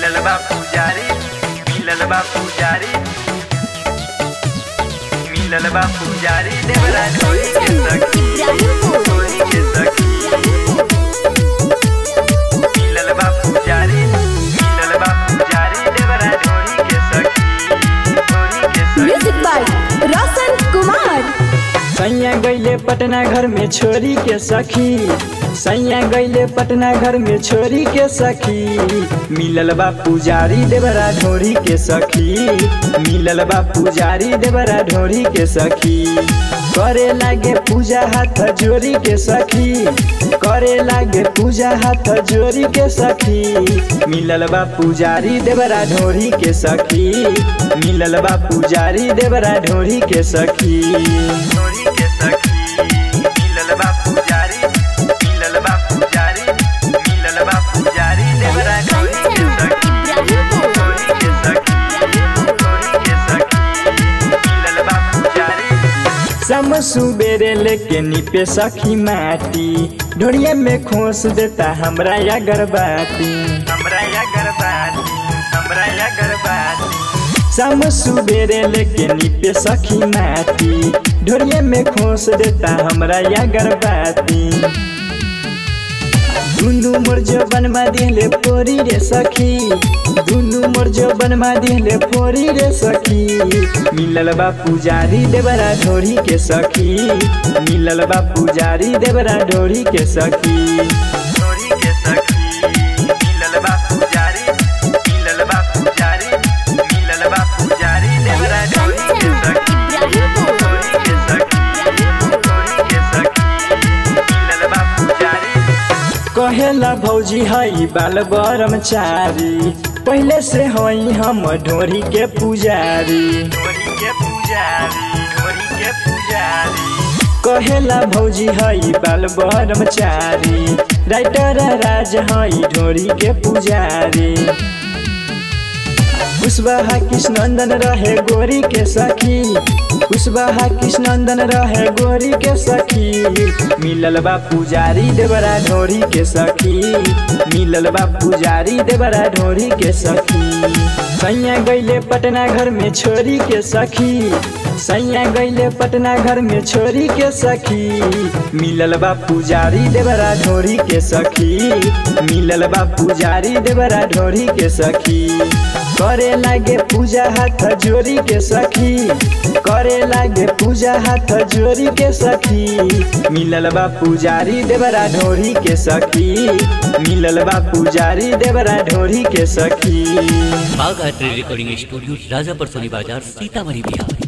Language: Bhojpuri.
मिलल बा पुजारी मिलल बा पुजारी मिलल बा पुजारी देवरा ढोरी के सखी ढोरी के सखी मिलल बा पुजारी मिलल बा पुजारी देवरा ढोरी के सखी ढोरी के सखी म्यूजिक बाय रोशन कुमार सैया गैले पटना घर में छोरी के सखी सैया गैले पटना घर में छोरी के सखी मिलल बा पुजारी देवरा ढोरी के सखी मिलल बा पुजारी देवरा ढोरी के सखी करे लागे पूजा हाथ जोरी के सखी करे लागे पूजा हाथ जोरी के सखी मिलल बा पुजारी देवरा ढोरी के सखी मिलल बा पुजारी देवरा ढोरी के सखी ढोरी के सखी मिलल बा पुजारी मिलल बा पुजारी मिलल बा पुजारी देवरा ढोरी के सखी ढोरी के सखी ढोरी के सखी मिलल बा पुजारी सम सुबेरे लेके निपे सखी माटी ढोरिया में खोस देता हमरा या गरबाती हमरा या गरबाती हमरा या गरबाती सम सुबेरे लेके निपे सखी माटी ढोरिया में खोस देता हमरा या गरबाती दुनु मोर बनवा दिले फोरी रे सखी दुनु मोर बनवा दिले फोरी रे सखी मिलल बा पुजारी देवरा ढोरी के सखी मिलल बा पुजारी देवरा ढोरी के सखी ढोरी के सखी मिलल बा पुजारी मिलल बा पुजारी मिलल बा पुजारी देवरा ढोरी के सखी ढोरी के सखी ढोरी के सखी मिलल बा पुजारी कहेला भौजी हई बाल ब्रह्मचारी पहले से हई हम ढोरी के पुजारी ढोरी के पुजारी ढोरी के पुजारी कहेला भौजी हई बाल ब्रह्मचारी राइटर राज हई ढोरी के पुजारी कुशवाहा कृष्णनंदन रहे गोरी के सखी कुशवाहा कृष्णनंदन रहे गोरी के सखी मिलल बा पुजारी देवरा ढोरी के सखी मिलल बा पुजारी देवरा ढोरी के सखी सैया गैले पटना घर में छोरी के सखी सैया गैले पटना घर में छोरी के सखी मिलल बा पुजारी देवरा ढोरी के सखी मिलल बा पुजारी देवरा ढोरी के सखी करे लागे पूजा हाथ जोरी के सखी करे लागे पूजा हाथ जोरी के सखी मिलल बा पुजारी देवरा ढोरी के सखी मिलल बा पुजारी देवरा ढोरी के सखी बाघ art recording studio Rajapar Soni बाजार सीतामढ़ी बिहार